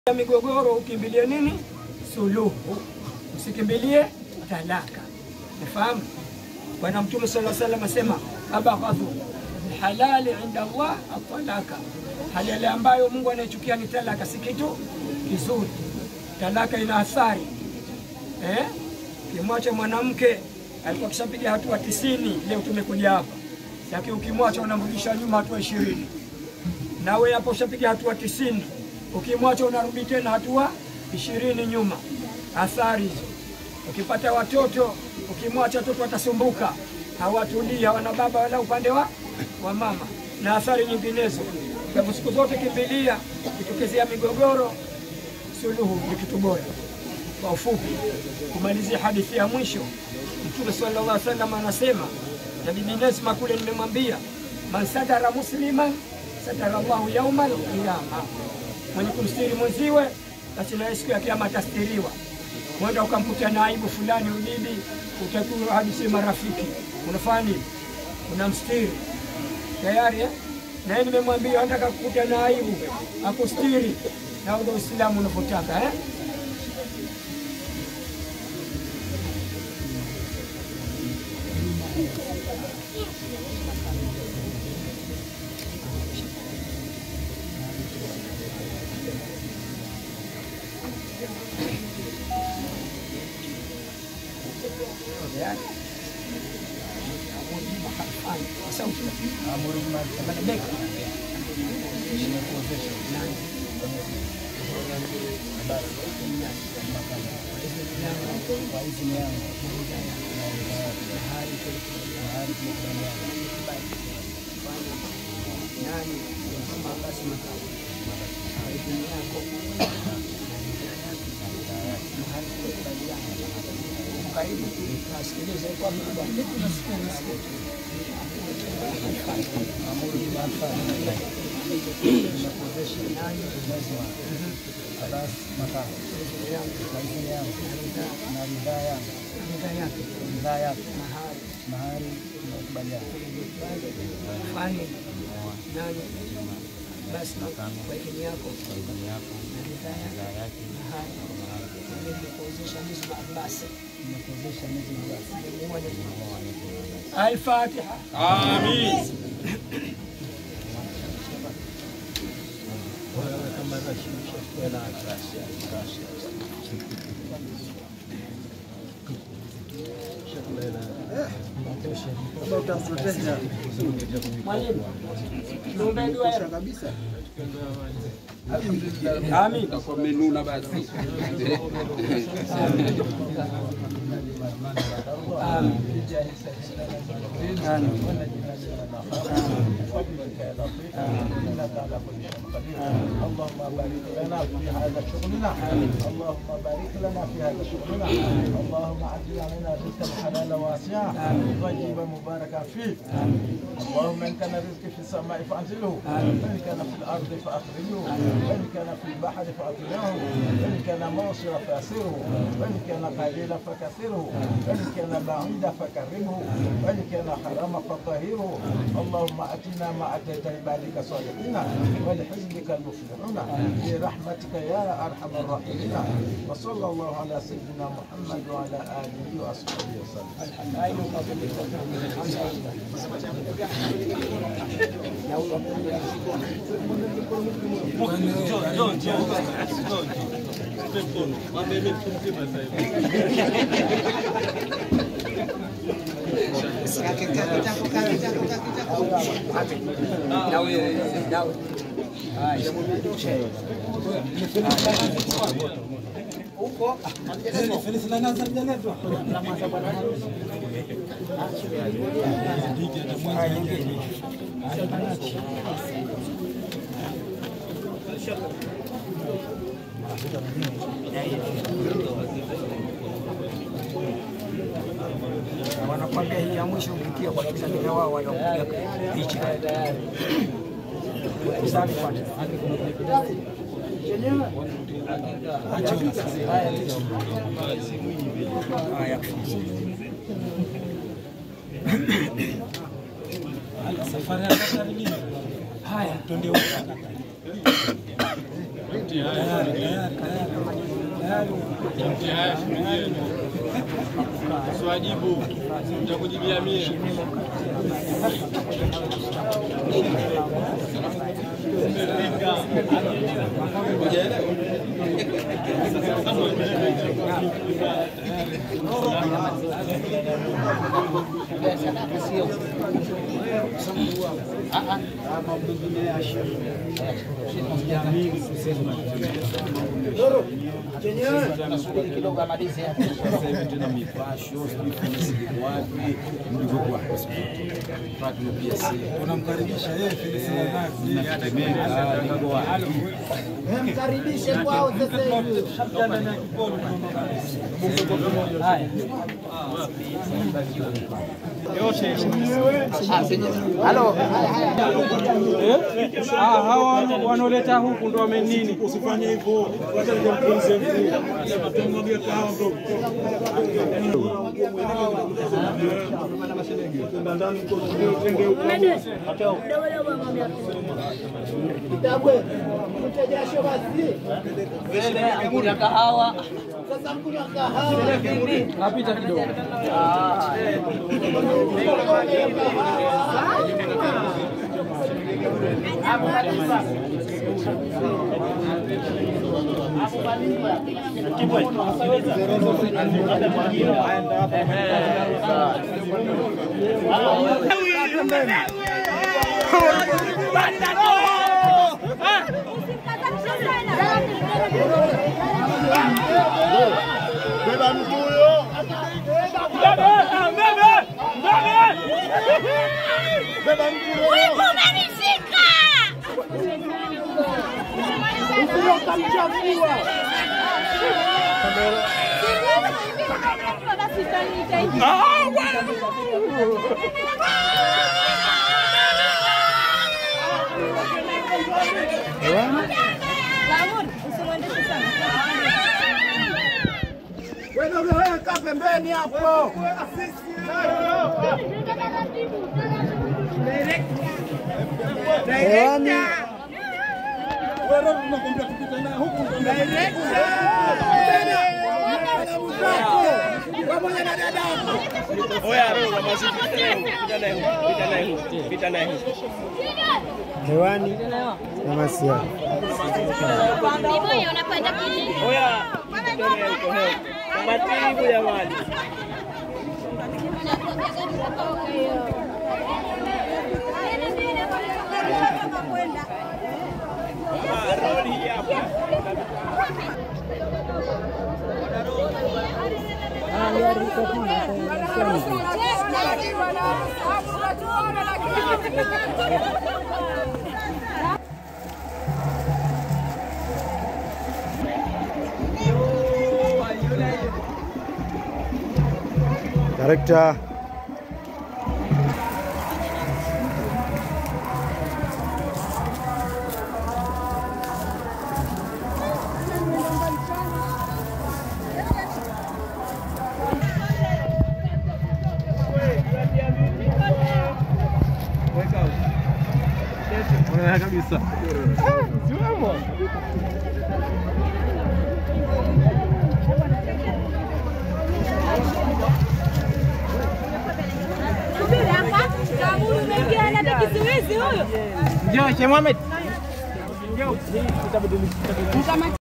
ya migogoro ukimbilie nini? Suluhu, usikimbilie talaka. Unafahamu? Bwana Mtume sallallahu alaihi wasallam asema abaghadhu halali inda Allah atalaka, halali ambayo Mungu anayechukia ni talaka, si kitu kizuri. Talaka ina athari eh? Ukimwacha mwanamke alikuwa kishapiga hatua tisini, leo tumekuja hapa, lakini ukimwacha unamrudisha nyuma hatua ishirini, nawe hapo ushapiga hatua tisini ukimwacha unarudi tena hatua ishirini nyuma. Athari hizo. Ukipata watoto, ukimwacha watoto watasumbuka, hawatulii, hawana baba wala upande wa, wa mama, na athari nyinginezo. Kwa hivyo siku zote kimbilia, kitokezea migogoro, suluhu ni kitu bora. Kwa ufupi, kumalizia hadithi ya mwisho, Mtume sallallahu alaihi wasallam anasema, na Bibi Nesma kule nimemwambia, man satara musliman satara Allahu yauma alqiyama mwenye kumstiri mwenziwe basi naye siku ya kiama atastiriwa. Mwenda ukamkuta na aibu fulani ubibi, utakiwa hadi si marafiki, unafanya nini? Unamstiri tayari eh? Naye nimemwambia nataka kukuta na aibu akustiri, na ndio Uislamu unavyotaka eh? Karibu nasikiliza kwa mkubwa kitu nasikia nasikia fani nani basi kwa idhini yako na ridhaa yake nimekuwezesha Nisba Abbas Al-Fatiha. Amin. Mwalimu, tuombee dua ya Amin. Kwa menuna basi. اللهم بارك لنا في هذا شغلنا اللهم بارك لنا في هذا شغلنا اللهم عجل علينا رزقا حلالا واسعا طيبا مباركا فيه اللهم ان كان رزقي في السماء فانزله وان كان في الارض فاخرجه وان كان في البحر فاطلعه وان كان موصلا فاسره وان كان قليلا فكثره وان كان بعيدا فكرمه وان كان حراما فطهره اللهم اتنا ما اتيت عبادك صالحين ولحزبك المفلحون برحمتك يا ارحم الراحمين وصلى الله على سيدنا محمد وعلى اله واصحابه وسلم Nawe, nawe. Haya. Huko Haya, nyingine. wanakwambia hii ya mwisho ukikia kwa Tanzania wao wanapiga picha. Safi kwanza. Haya. Safari ya Qatar lini? Haya. Twende huko. Siwajibu, nitakujibia mie. Sasa hivi tena mipasho, sijui Felisi yuko wapi, mlivyokuwa Fatma pia si Tunamkaribisha yeye Felisi Manafi. natetemeka, niko wapi? Mkaribishe kwao sasa hivi. Ah, hawa wano- wanaoleta huku ndo wamenini. Usifanye hivyo. Wacha nikampunze mkuu. Tumwagie kahawa bro. Ndani huko tenge huko. Kitabwe. Mte jasho basi. Kunywa kahawa. Sasa mkunywa kahawa. Napita kidogo. Wivu umenishika. Basi utaniita Lamun, usimwendeshe sana. Wewe kaa pembeni hapo. Wewe tunakwambia tupite naye huku ndo Pamoja na dadako. hewani na masia. Vivoyo unapanda kuni. Director Subiri hapa. Kama umeingia hata kizuizi huyo. Njoo, Sheikh Mohamed.